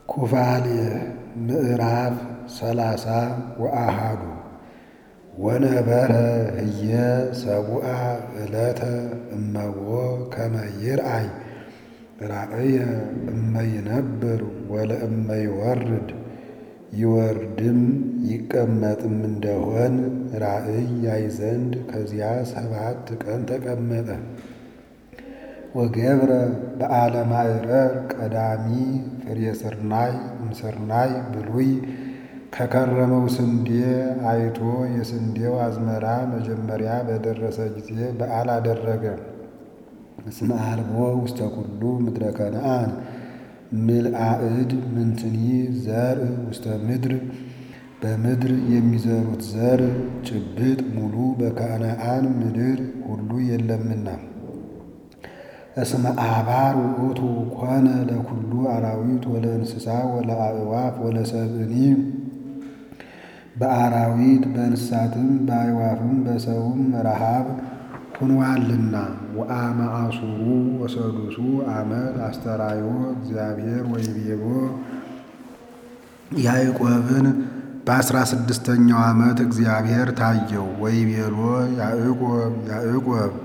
ኩፋሌ ምዕራፍ ሰላሳ ወአሃዱ ወነበረ ህየ ሰቡአ ዕለተ እመቦ ከመ ይርአይ ራእየ እመይነብር ወለእመይወርድ ይወርድም ይቀመጥም እንደሆን ራእይ ያይ ዘንድ ከዚያ ሰባት ቀን ተቀመጠ። ወገብረ በዓለ ማዕረር ቀዳሚ ፍሬ ስርናይ እምስርናይ ብሉይ ከከረመው ስንዴ አይቶ የስንዴው አዝመራ መጀመሪያ በደረሰ ጊዜ በዓል አደረገ። እስመ አልቦ ውስተ ኩሉ ምድረ ከነዓን ምልአእድ ምንትኒ ዘርእ ውስተ ምድር በምድር የሚዘሩት ዘር ጭብጥ ሙሉ በከነዓን ምድር ሁሉ የለምና። እስመ አባር ውእቱ ኮነ ለኩሉ አራዊት ወለእንስሳ ወለአዕዋፍ ወለሰብእኒ በአራዊት በእንስሳትም በአዕዋፍም በሰውም ረሃብ ሁኗልና። ወአመ አሱሩ ወሰዱሱ ዓመት አስተራዮ እግዚአብሔር ወይቤሎ ያዕቆብን በአስራ ስድስተኛው ዓመት እግዚአብሔር ታየው። ወይቤሎ ያዕቆብ ያዕቆብ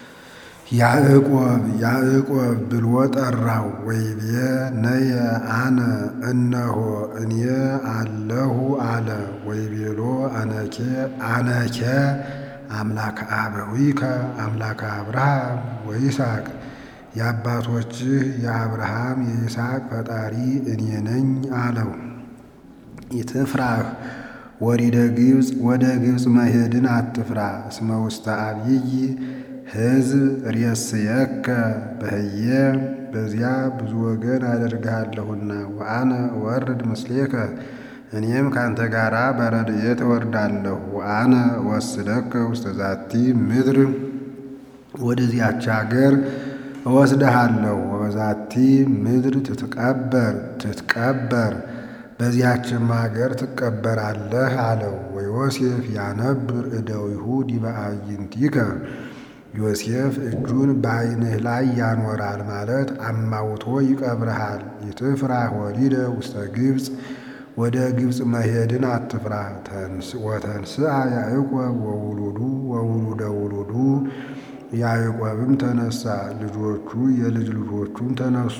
ያዕቆብ ያዕቆብ ብሎ ጠራው። ወይቤ ነየ አነ እነሆ እኔ አለሁ አለ። ወይቤሎ አነኬ አነኬ አምላከ አበዊከ አምላከ አብርሃም ወይስሐቅ የአባቶችህ የአብርሃም የይስሐቅ ፈጣሪ እኔ ነኝ አለው። ኢትፍራህ ወዲደ ግብፅ ወደ ግብፅ መሄድን አትፍራ። እስመ ውስተ አብይ ሕዝብ ሬስየከ በህየ በዚያ ብዙ ወገን አደርግሃለሁና። ወአነ እወርድ ምስሌከ እኔም ካንተ ጋራ በረድኤት እወርዳለሁ። ወአነ እወስደከ ውስተ ዛቲ ምድር ወደዚያች አገር እወስድሃለሁ። ወበዛቲ ምድር ትትቀበር ትትቀበር በዚያችም አገር ትቀበራለህ አለው። ወዮሴፍ ያነብር እደዊሁ ዲበ አዕይንቲከ ዮሴፍ እጁን በዓይንህ ላይ ያኖራል ማለት አማውቶ ይቀብርሃል። ይትፍራህ ወዲደ ውስተ ግብፅ ወደ ግብፅ መሄድን አትፍራ። ወተንስአ ያዕቆብ ወውሉዱ ወውሉደ ውሉዱ ያዕቆብም ተነሳ፣ ልጆቹ የልጅ ልጆቹም ተነሱ።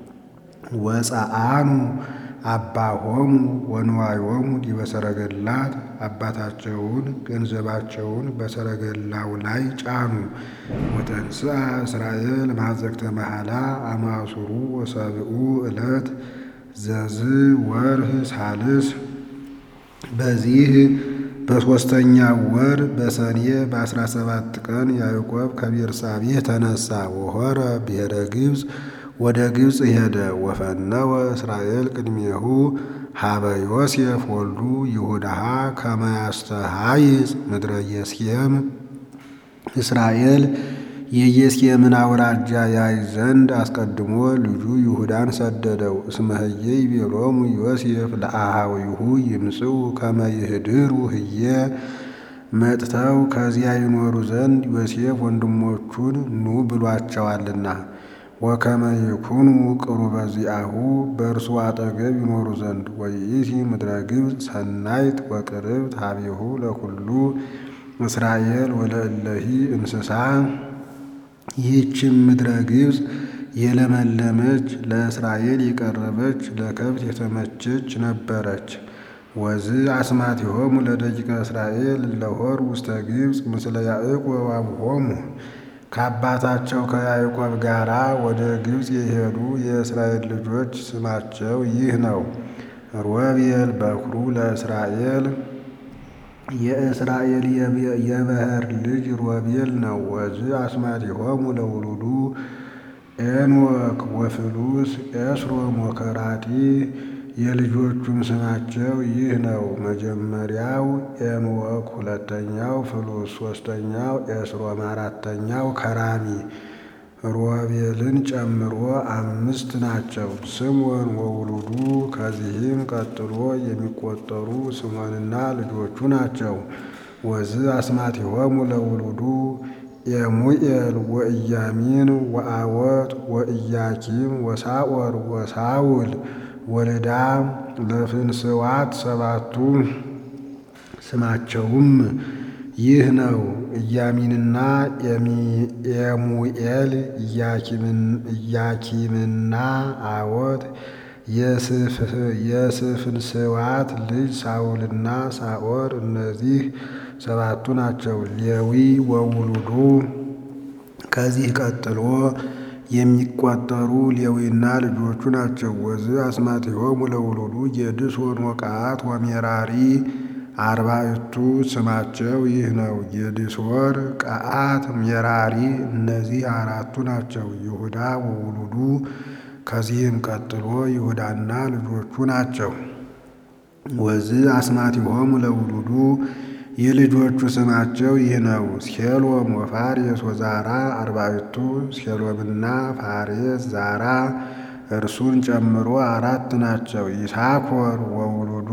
ወፀአኑ አባሆሙ ወንዋዮሙ ዲበ ሰረገላት አባታቸውን ገንዘባቸውን በሰረገላው ላይ ጫኑ። ወተንስአ እስራኤል ማዘግተ መሐላ አማሱሩ ወሰብኡ ዕለት ዘዝ ወርህ ሳልስ በዚህ በሦስተኛው ወር በሰኔ በአስራ ሰባት ቀን ያዕቆብ ከቤርሳቤህ ተነሳ። ወሖረ ብሔረ ግብፅ ወደ ግብፅ ሄደ። ወፈነወ እስራኤል ቅድሜሁ ሀበ ዮሴፍ ወልዱ ይሁዳሃ ከመ ያስተሃይጽ ምድረ የስኬም እስራኤል የየስኬምን አውራጃ ያይ ዘንድ አስቀድሞ ልጁ ይሁዳን ሰደደው። እስመ ህየ ይቤሎሙ ዮሴፍ ለአሃዊሁ ይምጽኡ ከመ ይህድሩ ህየ መጥተው ከዚያ ይኖሩ ዘንድ ዮሴፍ ወንድሞቹን ኑ ብሏቸዋልና። ወከመ ይኩኑ ቅሩበ ዚአሁ በእርሱ አጠገብ ይኖሩ ዘንድ። ወይእቲ ምድረ ግብፅ ሰናይት ወቅርብት ሀቤሁ ለኩሉ እስራኤል ወለእለሂ እንስሳ ይህችም ምድረ ግብፅ የለመለመች ለእስራኤል የቀረበች ለከብት የተመቸች ነበረች። ወዝ አስማቲሆሙ ለደቂቀ እስራኤል ለሆር ውስተ ግብፅ ምስለ ያዕቆብ አብሆሙ ከአባታቸው ከያዕቆብ ጋራ ወደ ግብፅ የሄዱ የእስራኤል ልጆች ስማቸው ይህ ነው። ሮቤል በኩሩ ለእስራኤል የእስራኤል የበኵር ልጅ ሮቤል ነው። ወዝ አስማቲሆሙ ለውሉዱ ኤንወክ ወፍሉስ ኤስሮም ወከራጢ የልጆቹም ስማቸው ይህ ነው። መጀመሪያው ኤንወክ፣ ሁለተኛው ፍሉስ፣ ሦስተኛው ኤስሮም፣ አራተኛው ከራሚ። ሮቤልን ጨምሮ አምስት ናቸው። ስምዖን ወውሉዱ ከዚህም ቀጥሎ የሚቆጠሩ ስምዖንና ልጆቹ ናቸው። ወዝ አስማቲሆሙ ለውሉዱ የሙኤል ወኢያሚን ወአወት ወኢያኪም ወሳኦር ወሳውል ወልዳ ለፍንስዋት ሰባቱ ስማቸውም ይህ ነው። ኢያሚንና ኤሙኤል ኢያኪምና አዎት የስፍንስዋት ልጅ ሳውልና ሳኦር እነዚህ ሰባቱ ናቸው። ሌዊ ወውሉዱ ከዚህ ቀጥሎ የሚቆጠሩ ሌዊና ልጆቹ ናቸው። ወዝ አስማቲሆሙ ለውሉዱ ጌድሶን ወቀዓት ወሜራሪ አርባዕቱ ስማቸው ይህ ነው። ጌድሶር፣ ቀዓት፣ ሜራሪ እነዚህ አራቱ ናቸው። ይሁዳ ወውሉዱ ከዚህም ቀጥሎ ይሁዳና ልጆቹ ናቸው። ወዝ አስማቲሆሙ ለውሉዱ የልጆቹ ስማቸው ይህ ነው። ሴሎም ወፋሬስ ወዛራ አርባዕቱ ሴሎምና ፋሬስ ዛራ እርሱን ጨምሮ አራት ናቸው። ይሳኮር ወውሉዱ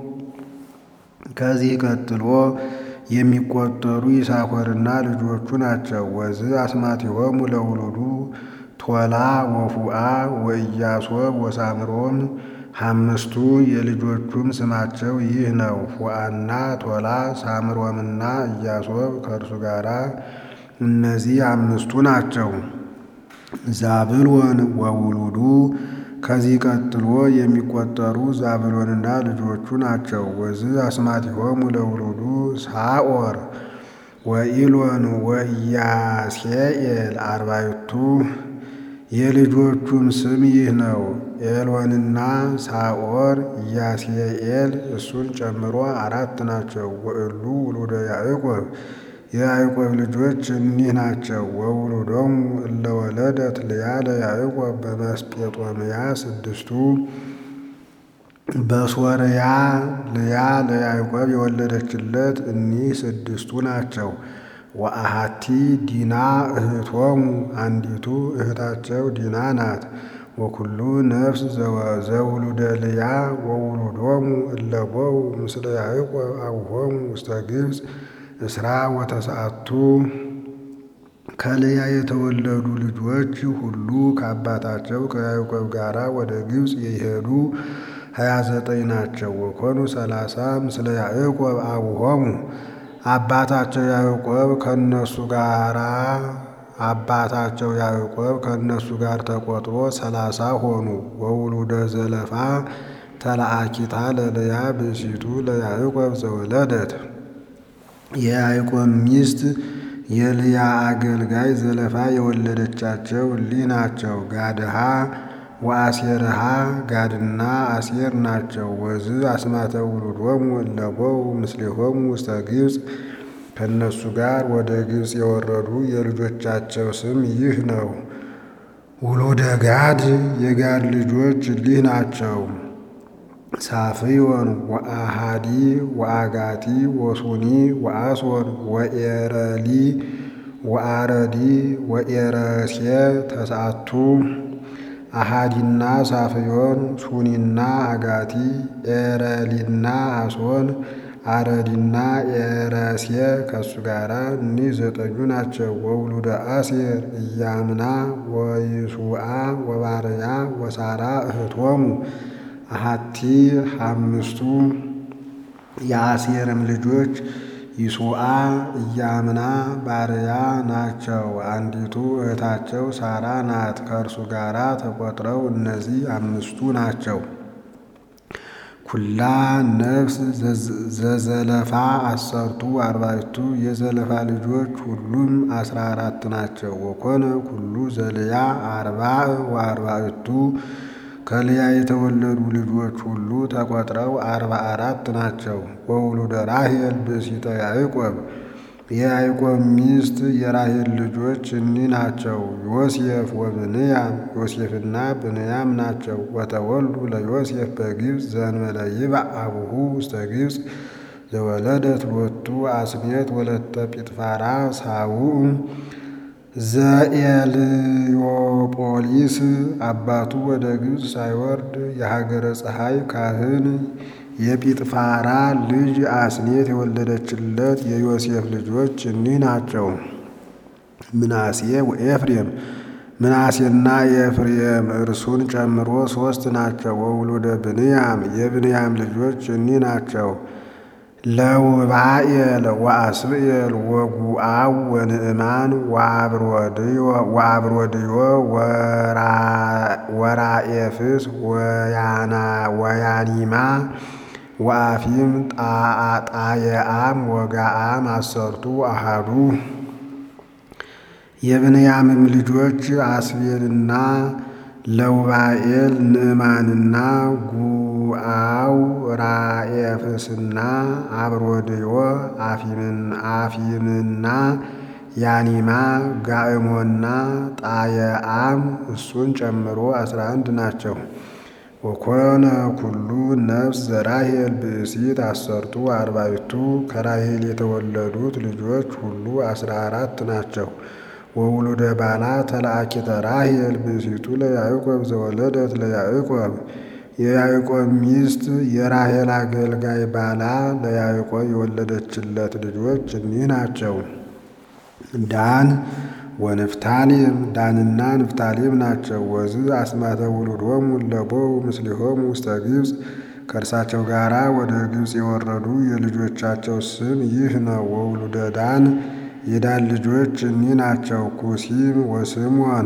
ከዚህ ቀጥሎ የሚቆጠሩ ይሳኮርና ልጆቹ ናቸው። ወዝ አስማቲሆሙ ለውሉዱ ቶላ ወፉአ ወኢያሶብ ወሳምሮም አምስቱ የልጆቹም ስማቸው ይህ ነው። ፉአና ቶላ ሳምሮምና ኢያሶብ ከእርሱ ጋር እነዚህ አምስቱ ናቸው። ዛብሎን ወውሉዱ ከዚህ ቀጥሎ የሚቆጠሩ ዛብሎንና ልጆቹ ናቸው። ወዝ አስማቲሆሙ ለውሉዱ ሳኦር ወኢሎን ወኢያስኤል አርባዕቱ የልጆቹም ስም ይህ ነው። ኤሎንና ሳኦር ኢያስኤል እሱን ጨምሮ አራት ናቸው። ወእሉ ውሉደ ያዕቆብ የያዕቆብ ልጆች እኒህ ናቸው። ወውሉዶሙ እለ ወለደት ልያ ለያዕቆብ በመስጴጦምያ ስድስቱ በሶርያ ልያ ለያዕቆብ የወለደችለት እኒህ ስድስቱ ናቸው። ወአሃቲ ዲና እህቶሙ አንዲቱ እህታቸው ዲና ናት። ወኩሉ ነፍስ ዘውሉደ ልያ ወውሉዶሙ እለቦው ምስለ ያዕቆብ አቡሆሙ ውስተ ግብፅ እስራ ወተስዓቱ ከልያ የተወለዱ ልጆች ሁሉ ከአባታቸው ከያዕቆብ ጋር ወደ ግብፅ የሄዱ ሀያ ዘጠኝ ናቸው። ወኮኑ ሰላሳ ምስለ ያዕቆብ አቡሆሙ አባታቸው ያዕቆብ ከነሱ ጋራ አባታቸው ያዕቆብ ከእነሱ ጋር ተቆጥሮ ሰላሳ ሆኑ። ወውሉደ ዘለፋ ተለአኪታ ለልያ ብእሲቱ ለያዕቆብ ዘወለደት የያዕቆብ ሚስት የልያ አገልጋይ ዘለፋ የወለደቻቸው እሊህ ናቸው። ጋድሃ ወአሴርሃ ጋድና አሴር ናቸው። ወዝ አስማተ ውሉዶሙ እለቦው ምስሌሆሙ ውስተ ግብፅ ከእነሱ ጋር ወደ ግብፅ የወረዱ የልጆቻቸው ስም ይህ ነው። ውሉደ ጋድ የጋድ ልጆች እሊህ ናቸው። ሳፍዮን ወአሃዲ ወአጋቲ ወሱኒ ወአሶን ወኤረሊ ወአረዲ ወኤረሴ ተስዓቱ አሃዲና ሳፍዮን ሱኒና አጋቲ ኤረሊና አሶን አረዲና ኤረሴ ከሱ ጋር እኒህ ዘጠኙ ናቸው። ወውሉደ አሴር ኢያምና ወይሱአ ወባርያ ወሳራ እህቶሙ አሃቲ አምስቱ የአሴርም ልጆች ይሱአ ኢያምና ባርያ ናቸው። አንዲቱ እህታቸው ሳራ ናት። ከእርሱ ጋር ተቆጥረው እነዚህ አምስቱ ናቸው። ኩላ ነፍስ ዘዘለፋ አሰርቱ አርባዕቱ የዘለፋ ልጆች ሁሉም አስራ አራት ናቸው። ወኮነ ኩሉ ዘልያ አርባዕ ወአርባዕቱ ከልያ የተወለዱ ልጆች ሁሉ ተቆጥረው አርባ አራት ናቸው። ወውሉደ ራሔል ብእሲተ ያዕቆብ የያዕቆብ ሚስት የራሔል ልጆች እኒህ ናቸው። ዮሴፍ ወብንያም ዮሴፍና ብንያም ናቸው። ወተወልዱ ለዮሴፍ በግብፅ ዘእንበለ ይብዕ አቡሁ ውስተ ግብፅ ዘወለደት ሎቱ አስኔት ወለተ ጲጥፋራ ሳውዕ ዘኤልዮጶሊስ አባቱ ወደ ግብፅ ሳይወርድ የሀገረ ፀሐይ ካህን የጲጥፋራ ልጅ አስኔት የወለደችለት የዮሴፍ ልጆች እኒህ ናቸው። ምናሴ ወኤፍሬም ምናሴና የኤፍሬም እርሱን ጨምሮ ሦስት ናቸው። ወውሉደ ብንያም የብንያም ልጆች እኒህ ናቸው። ለውባኤል ወአስብኤል ወጉአው ወንዕማን ወአብሮድዮ ወራኤፍስ ወያኒማ ወአፊም ጣየአም ወጋአም አሰርቱ አሃዱ የብንያምም ልጆች አስቤልና ለውባኤል ንዕማንና ጉአው ራኤፍስና አብሮድዮ አፊምና ያኒማ ጋእሞና ጣየአም እሱን ጨምሮ አስራ አንድ ናቸው። ወኮነ ኩሉ ነፍስ ዘራሄል ብእሲት አሰርቱ አርባዕቱ ከራሄል የተወለዱት ልጆች ሁሉ አስራ አራት ናቸው። ወውሉደ ባላ ተለአኪተ ራሄል ብእሲቱ ለያዕቆብ ዘወለደት ለያዕቆብ የያዕቆብ ሚስት የራሄል አገልጋይ ባላ ለያዕቆብ የወለደችለት ልጆች እኒህ ናቸው። ዳን ወንፍታሌም ዳንና ንፍታሌም ናቸው። ወዝ አስማተ ውሉዶሙ ለቦው ምስሊሆሙ ውስተ ግብፅ ከእርሳቸው ጋር ወደ ግብፅ የወረዱ የልጆቻቸው ስም ይህ ነው። ወውሉደ ዳን የዳን ልጆች እኒህ ናቸው። ኩሲም ወስሞን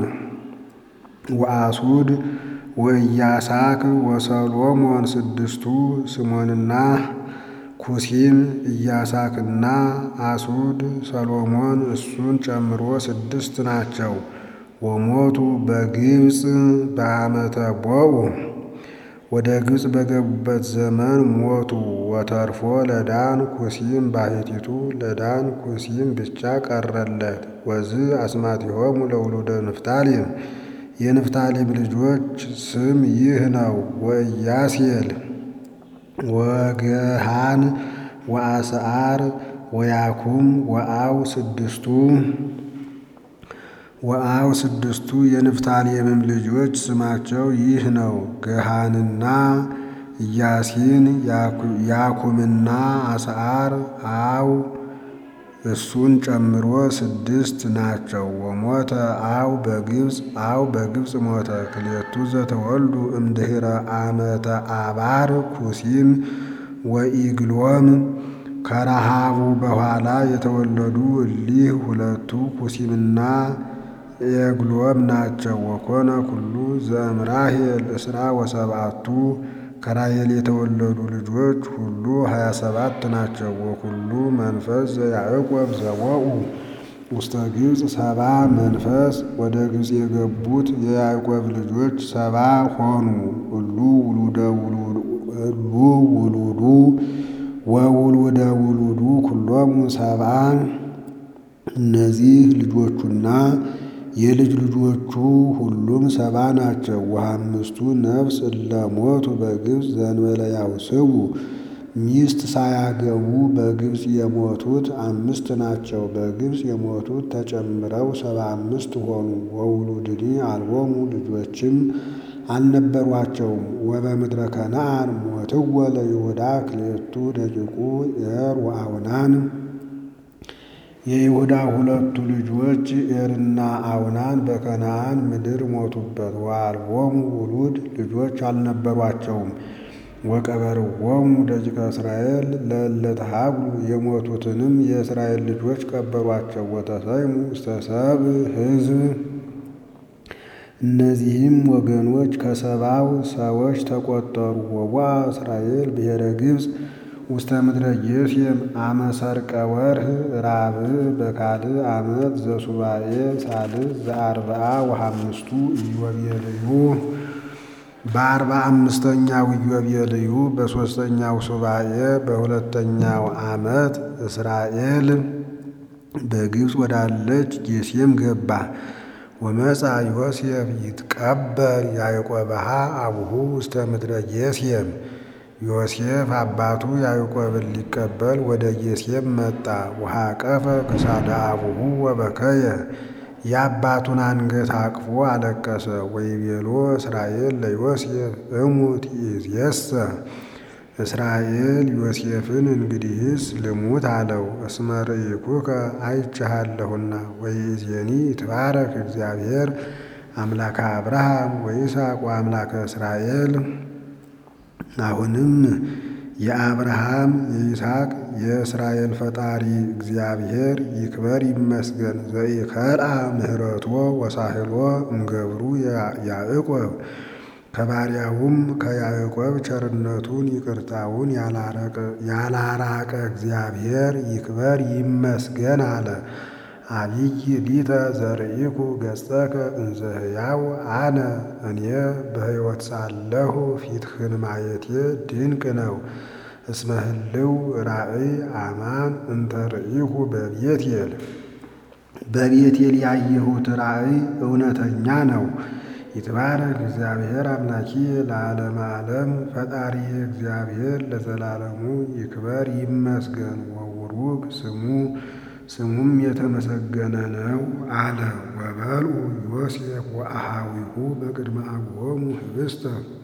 ወአሱድ ወኢያሳክ ወሰሎሞን ስድስቱ ስሞንና ኩሲም ኢያሳክና አሱድ ሰሎሞን እሱን ጨምሮ ስድስት ናቸው። ወሞቱ በግብፅ በዓመተ ቦኡ ወደ ግብፅ በገቡበት ዘመን ሞቱ። ወተርፎ ለዳን ኩሲም ባሕቲቱ ለዳን ኩሲም ብቻ ቀረለት። ወዝ አስማቲሆሙ ለውሉደ ንፍታሌም የንፍታሌም ልጆች ስም ይህ ነው። ወኢያሴል ወገሃን ወአስዓር ወያኩም ወአው ስድስቱ ወአው ስድስቱ የንፍታሌምም ልጆች ስማቸው ይህ ነው። ገሃንና ኢያሲን ያኩምና አስዓር አው እሱን ጨምሮ ስድስት ናቸው። ወሞተ አው በግብፅ አው በግብፅ ሞተ። ክልኤቱ ዘተወልዱ እምድኅረ ዓመተ አባር ኩሲም ወኢግሎም ከረሃቡ በኋላ የተወለዱ እሊህ ሁለቱ ኩሲምና ኤግሎም ናቸው። ወኮነ ኩሉ ዘእምራሄል እስራ ወሰብአቱ ከራሄል የተወለዱ ልጆች ሁሉ ሀያ ሰባት ናቸው። ወኩሉ መንፈስ ዘያዕቆብ ዘወኡ ውስተ ግብፅ ሰባ መንፈስ ወደ ግብፅ የገቡት የያዕቆብ ልጆች ሰባ ሆኑ። እሉ ውሉደ እሉ ውሉዱ ወውሉደ ውሉዱ ኩሎሙ ሰብአ እነዚህ ልጆቹና የልጅ ልጆቹ ሁሉም ሰባ ናቸው። ወአምስቱ ነፍስ እለሞቱ በግብፅ ዘእንበለ ያውስቡ ሚስት ሳያገቡ በግብፅ የሞቱት አምስት ናቸው። በግብፅ የሞቱት ተጨምረው ሰባ አምስት ሆኑ። ወውሉድኒ አልቦሙ ልጆችም አልነበሯቸውም። ወበምድረ ከነዓን ሞትወ ለይሁዳ ክልኤቱ ደቂቁ ኤር ወአውናን የይሁዳ ሁለቱ ልጆች ኤርና አውናን በከነዓን ምድር ሞቱበት። ወአልቦሙ ውሉድ ልጆች አልነበሯቸውም። ወቀበርዎሙ ደቂቀ እስራኤል ለእለ ተሃብሉ የሞቱትንም የእስራኤል ልጆች ቀበሯቸው። ወተሰይሙ ውስተ ሰብእ ሕዝብ እነዚህም ወገኖች ከሰባው ሰዎች ተቆጠሩ። ወዋ እስራኤል ብሔረ ግብፅ ውስተ ምድረ ጌሤም አመ ሠርቀ ወርኅ ራብዕ በካልእ ዓመት ዘሱባኤ ሳልስ ዘአርብዓ ወሐምስቱ ኢዮቤልዩ በአርባ አምስተኛው ኢዮቤልዩ በሦስተኛው ሱባኤ በሁለተኛው ዓመት እስራኤል በግብፅ ወዳለች ጌሤም ገባ። ወመጻ ዮሴፍ ይትቀበል ያዕቆብሃ አቡሁ ውስተ ምድረ ጌሤም ዮሴፍ አባቱ ያዕቆብን ሊቀበል ወደ ጌሤም መጣ። ወሐቀፈ ክሳደ አቡሁ ወበከየ የአባቱን አንገት አቅፎ አለቀሰ። ወይቤሎ እስራኤል ለዮሴፍ እሙት ይእዜሰ እስራኤል ዮሴፍን እንግዲህስ ልሙት አለው። እስመ ርኢኩከ አይቼሃለሁና ወይእዜኒ ይትባረክ እግዚአብሔር አምላከ አብርሃም ወይስሐቅ ወአምላከ እስራኤል። አሁንም የአብርሃም የይስሐቅ የእስራኤል ፈጣሪ እግዚአብሔር ይክበር ይመስገን። ዘኢከልአ ምህረቶ ወሳህሎ እምገብሩ ያዕቆብ ከባሪያውም ከያዕቆብ ቸርነቱን ይቅርታውን ያላራቀ እግዚአብሔር ይክበር ይመስገን አለ። አብይ ሊተ ዘርኢኩ ገጸከ እንዘ ሕያው አነ እኔ በሕይወት ሳለሁ ፊትህን ማየቴ ድንቅ ነው። እስመ ህልው ራእይ አማን እንተ ርኢኩ በቤቴል በቤቴል ያየሁት ራእይ እውነተኛ ነው። ይትባረክ እግዚአብሔር አምላኪ ለዓለመ ዓለም ፈጣሪ እግዚአብሔር ለዘላለሙ ይክበር ይመስገን። ወውሩግ ስሙ ስሙም የተመሰገነ ነው አለ። ወበልዑ ዮሴፍ ወአሃዊሁ በቅድመ አብሆሙ ህብስተ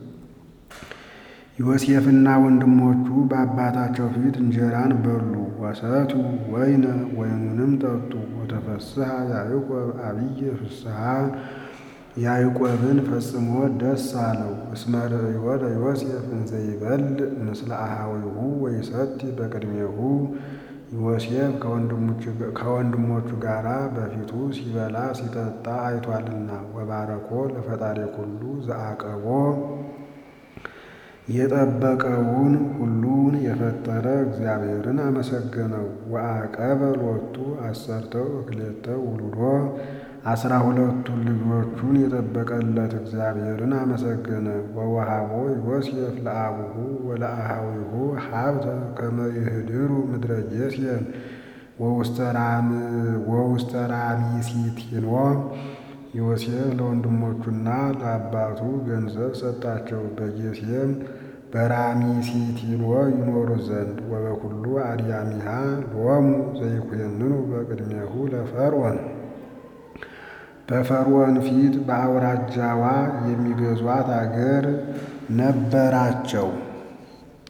ዮሴፍና ወንድሞቹ በአባታቸው ፊት እንጀራን በሉ። ወሰቱ ወይነ ወይኑንም ጠጡ። ወተፈስሐ ያዕቆብ አብየ ፍስሐ ያዕቆብን ፈጽሞ ደስ አለው። እስመ ርእዮ ለዮሴፍ እንዘ ይበልዕ ምስለ አሃዊሁ ወይሰቲ በቅድሜሁ ዮሴፍ ከወንድሞቹ ጋር በፊቱ ሲበላ ሲጠጣ አይቷልና። ወባረኮ ለፈጣሪ ኩሉ ዘአቀቦ የጠበቀውን ሁሉን የፈጠረ እግዚአብሔርን አመሰገነው። ወአቀበ ሎቱ አሰርተው እክሌተ ውሉዶ አስራ ሁለቱን ልጆቹን የጠበቀለት እግዚአብሔርን አመሰገነ። ወወሃቦ ዮሴፍ ለአቡሁ ወለአሃዊሁ ሀብተ ከመ ይህድሩ ምድረ ጌሤም ወውስተ ራሚሲቲኖ ዮሴፍ ለወንድሞቹና ለአባቱ ገንዘብ ሰጣቸው፣ በጌሤም በራሚሲቲኖ ይኖሩ ዘንድ። ወበኩሉ አድያሚሃ ሎሙ ዘይኩነኑ በቅድሜሁ ለፈርዖን በፈርዖን ፊት በአውራጃዋ የሚገዟት አገር ነበራቸው።